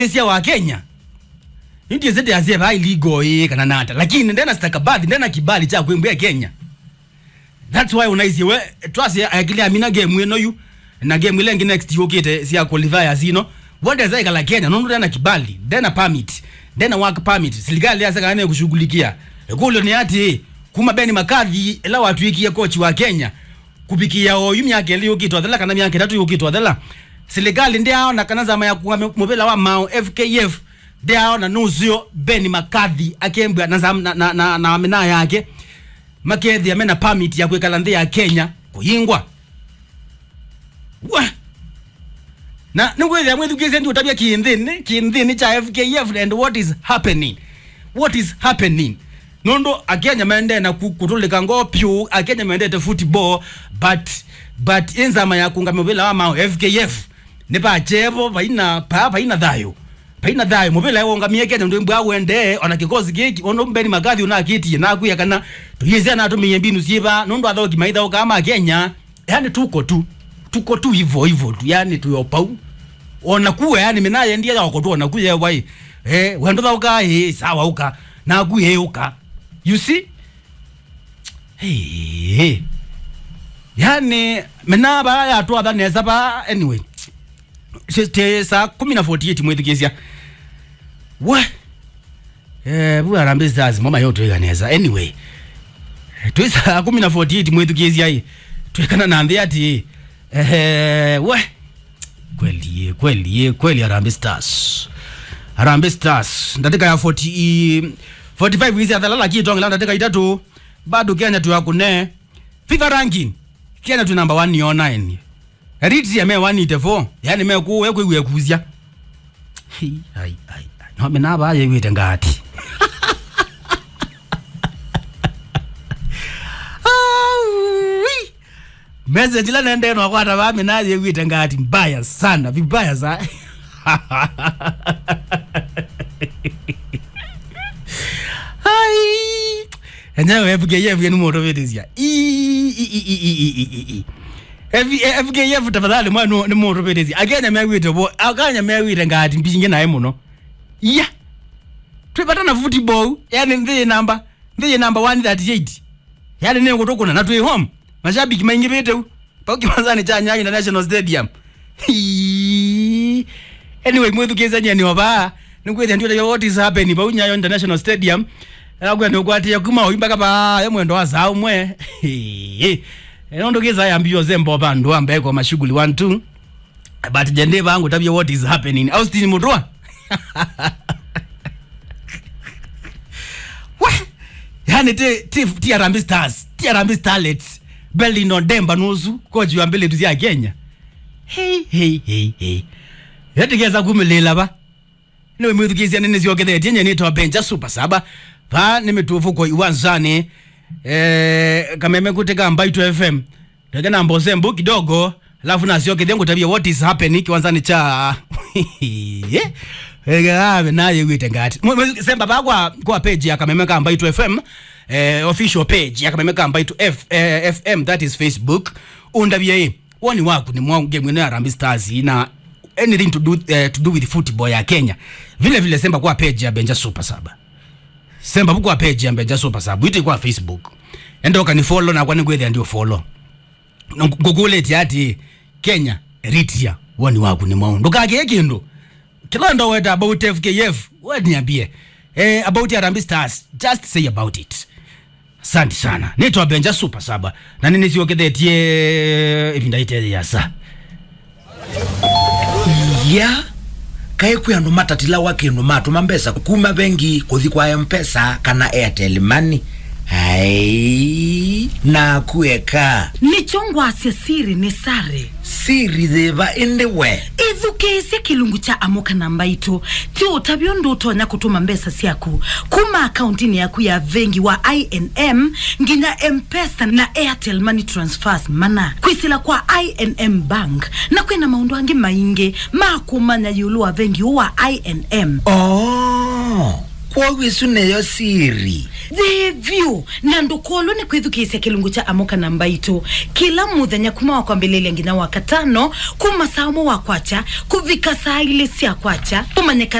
sia wa Kenya ndio zete azie ba iligo eh kana nata lakini ndena stakabadhi ndena kibali cha kuimbia Kenya that's why unaisi we twasi akili amina game ino yu na game ile ngine next yokete sia qualifier zino wanda zai kala Kenya nondo ndena kibali ndena permit ndena work permit serikali yasa kana kushughulikia ekulo ni ati kuma beni makadhi ela watu ikia coach wa Kenya kupikia oyu myaka ili yokitwa thela kana myaka tatu yokitwa thela serikali ndio na kana zama ya kuwa mobela wa mao FKF ndio na nuzio beni makadhi akembwa na zam- na na, na, na amena yake makethi amena permit ya kwekala nthi ya Kenya kuyingwa wa na ningwethia mwithukise ndi utabia kinthini kinthini cha FKF and what is happening what is happening nondo akenya mende na ku- kutulika ngo pyu akenya mendete football but but inzama ya kunga mubila wa mao FKF ne ba chebo baina pa baina thayo baina thayo mubila wonga miekenya ndo mbwa wende ona kikosi giki ono mbeni magathi una kiti na kuya kana tuyize na tuminye mbinu siba nondo athoki maitha kama Kenya yani tuko tu tuko tu hivyo hivyo tu yani tuyopau ona kuwe yani minaye ndiye yako tu ona kuye wai eh wendo thauka eh sawa uka na kuye uka you see hey, hey. yani mina ba ya tu adha neza ba anyway te saa kumi na 48 mwethikisia we eh bu arambe stars mama yote iganeza anyway twi saa kumi na 48 mwethikisia hii twekana na nthi ati eh we kweli kweli kweli Harambee Stars Harambee Stars ndatika ya 40 45 hizi athalala kitonge ndatika itatu bado Kenya tu yakune FIFA ranking Kenya tu number 1 ni 09 Eritrea me 184 yani me ku we ku kuzia ai ai ai no me na ba ye wite ngati Aui. message la nende no kwata ba mina ye wite ngati mbaya sana vibaya za ai enyewe FKF yenu moto vetizia FKF tafadhali mwana ni moto vetizia akenya mewite bo akanya mewite ngati mbinge naye muno iya twipatana football yani ndiye namba ndiye namba 138 yani ne kutokuna na twi home mashabiki maingi viteu pauki manzani cha Nyayo International Stadium Hii. anyway mwithukizania ni oba nikwithia ndio what is happening pa Nyayo International Stadium agwenda ukwatia kuma oimbaka pa mwendo wa zao mwe enondo kiza yambio zembo bandu ambaye kwa mashughuli 1 2 but jende bangu tabia what is happening Austin Mudwa Wah! yani ti ti ti Harambee Stars ti Harambee Starlets Belino Demba nusu koji wa mbele tuzia Kenya hey hey hey hey yatigeza kumilela ba niwe mwithukizia nene ziokethe nye nitwa benja super saba pa nimetufu kwa iwanzani eh kameme kuteka mbaitu fm teke na mboze mbu kidogo alafu nasiokethe ngutabia what is happening kiwanzani cha ave naye wite ngati Mwe- mwe- semba pa kwa kwa page ya kameme ka mbaitu fm eh, official page ya kameme ka mbaitu F, eh, fm that is facebook undabie woni waku ni mwangu mwene Harambee Stars na anything to do, uh, to do with football ya Kenya vile vile semba kwa page ya Benja Super Saba semba kwa page ya Benja Super Saba ite kwa Facebook endo kani follow na kwani kwethia ndio follow ngugule tiati Kenya Eritrea woni waku ni mwangu ndukage kindu kila ndo weta about FKF waniambie eh, about Harambee Stars just say about it asante sana nitwa Benja Super Saba na nini siokethetie ivindaite yasa ya kae kwi andu matatila kindu matuma mbesa kuma bengi kuthi kwa mpesa kana airtel money ai na kueka nichongwasya siri ni sare siri thiva indi we ithukiisye kilungu cha amuka na mbaitu ti utavyo ndu utonya kutuma mbesa syaku kuma akauntini yaku ya vengi wa inm nginya mpesa na airtel money transfers mana kwisila kwa inm bank na kwina maundu angi maingi ma kumanya yulu wa vengi wa inm oh kwowisu neyo siri thivyu na ndukolo ni kwithukisya kilungu cha amoka na mbaitu kila muthenya kuma wa kwambililia nginya wa katano kuma saa umwe wa kwacha kuvika saa ili cia kwacha kumanyika